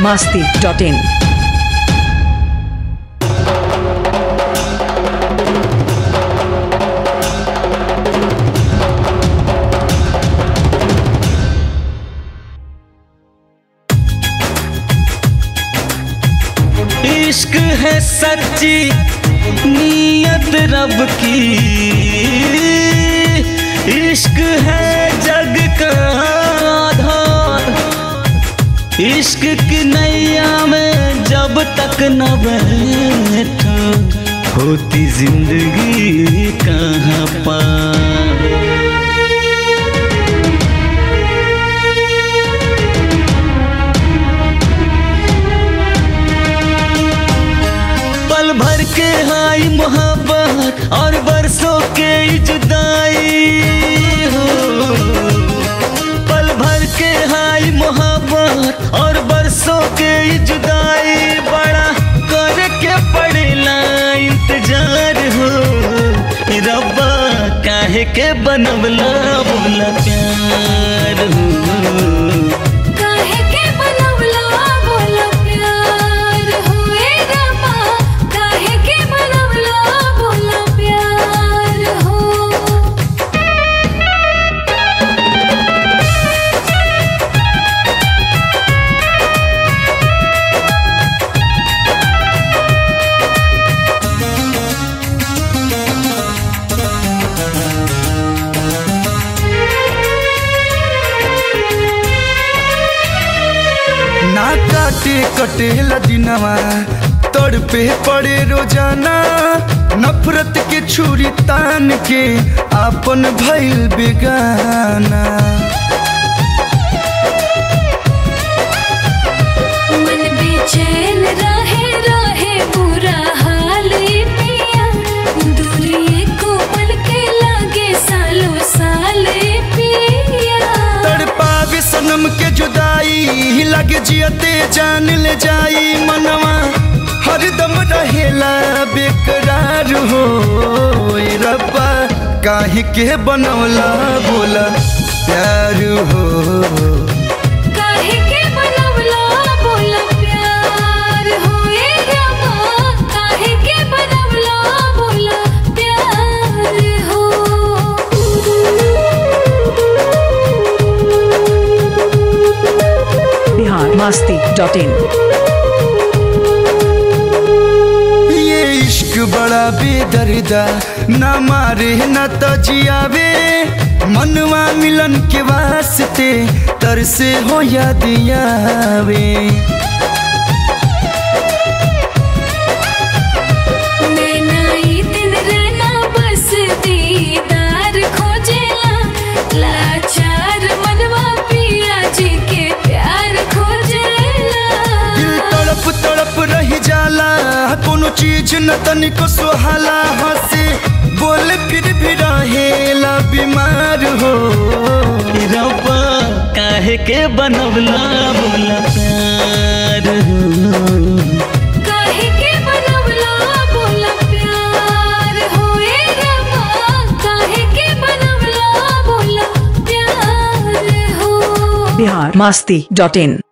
masti.in. इश्क है सच्ची नीयत रब की इश्क है जग का आधार इश्क की नैया में जब तक न बैठा होती जिंदगी कहाँ पार पल भर के हाई मोहब्बत और बरसों के जुदाई हो पल भर के हाई मोहब्बत और बरसों के जुदाई बड़ा करके पड़ेला इंतजार हो रब्बा काहे के बनवला बोला प्यार हो काहे के बनवला बोला प्यार होए रमा काहे के बनवला बोला प्यार हो ना काटे कटेला दिनवा तोड़ पे पड़े रोजाना नफरत के छुरी तान के आपन भइल बेगाना मन बेचैन रहे रहे बुरा हाल पिया दूरी को पल के लागे सालों साल पिया तड़पावे सनम के जुदाई लगे जियते जान ले जाई मनवा हरदम रहेला बेकरार हो ए रब्बा काहे के बनौला बोला प्यार हो काहे के बनवला बोला प्यार होए रमा काहे के बनवला बोला प्यार हो Bihar masti.in. ये इश्क बड़ा बेदर्दा न मारे न तो जियावे मनवा मिलन के वास्ते तरसे हो या दियावे नैना ई दिन रहना बस दीदार खोजेला लाचार मनवा पिया जी के प्यार खोजेला दिल तड़प तड़प रही जाला कोनो चीज न तनिको सुहाला हंसे बोल फिर भी रहेला बीमार हो रब्बा काहे के बनवला बोला प्यार हो काहे के बनवला बोला प्यार होए रमा काहे के बनवला बोला प्यार हो Bihar masti.in.